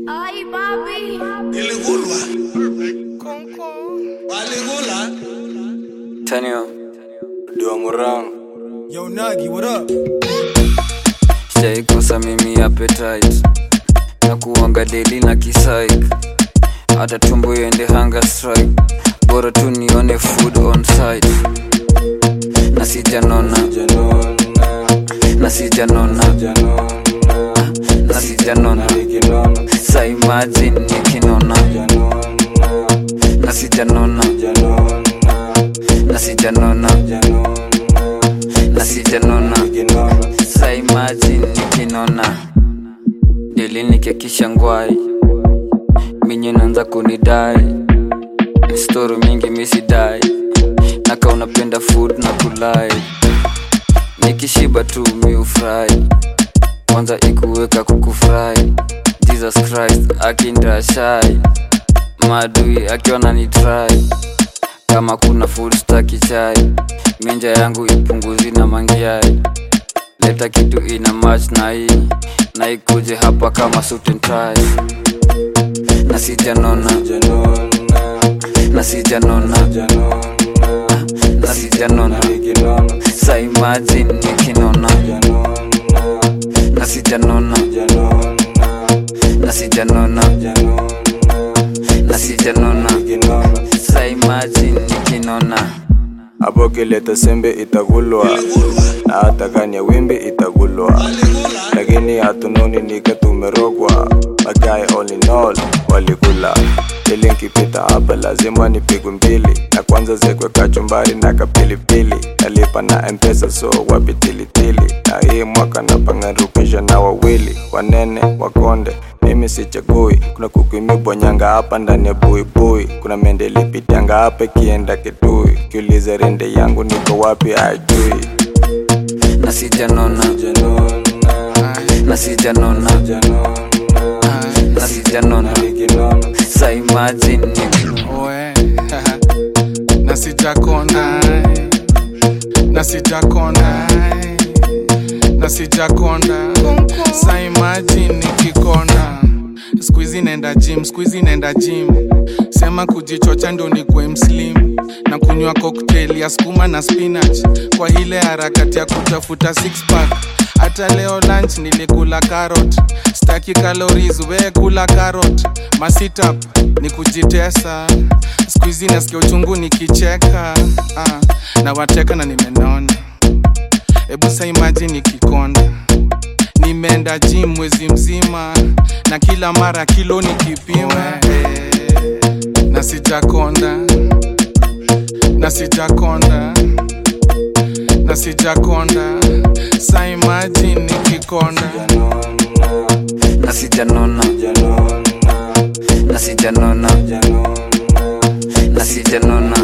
Ay, papi. Iligulwa. Waligula. Tanyo, Duangurang Yo, Nagi, what up? sijaikosa mimi appetite na kuanga deli na kisaik hata tumbo iende hunger strike bora tu nione food on site na sijanona Janona na sijanona Janona na sijanona Nikinona sa imagine nikinona Janona na sijanona Janona na sijanona Janona na sijanona Nikinona sa imagine nikinona deli nikekisha ngwai minye naanza kunidai stori mingi misidai naka unapenda food na kulai nikishiba tu miufurahi kwanza ikuweka kukufurahi jesus christ akindashai maadui akiona ni try kama kuna food staki chai minja yangu ipunguzi na mangiai leta kitu ina match na hii na ikuje hapa kama suit and tie na sijanona Janona na sijanona Janona na sijanona Nikinona sa imagine nikinona Janona na sijanona Janona na sijanona Janona na sijanona Nikinona sa imagine nikinona hapo kileta sembe itagulwa na hata kani ya wimbi itagulwa lakini hatunoni nika tumerogwa magae all in all walikula ili nkipita hapa lazima nipigwe mbili na kwanza zekwe kachumbari na kapilipili nalipa na mpesa so wapi tilitili na hii mwaka napangarukisha na wawili wanene wakonde mimi sichagui kuna kuku imebonyanga hapa ndani ya buibui kuna mende lipitanga hapa ikienda kitui kiuliza rende yangu niko wapi ajui na sijanona janona na sijanona janona na sijanona nikinona sa imagine nikinona Oe, na sijakonda na sijakonda na sijakonda sa imagine nikikonda skuizi nenda gym skuizi nenda gym sema kujichocha ndo nikwe mslim na kunywa cocktail ya skuma na spinach kwa ile harakati ya kutafuta six pack hata leo lunch nilikula carrot staki calories we kula carrot masitap ni kujitesa skuizi nasikia uchungu nikicheka ah, na wateka na nimenona hebu sa imagine nikikonda nimeenda gym mwezi mzima na kila mara kilo nikipima eh, na sijakonda na sijakonda na sijakonda sa imagine nikikonda na sijanona janona na sijanona janona na sijanona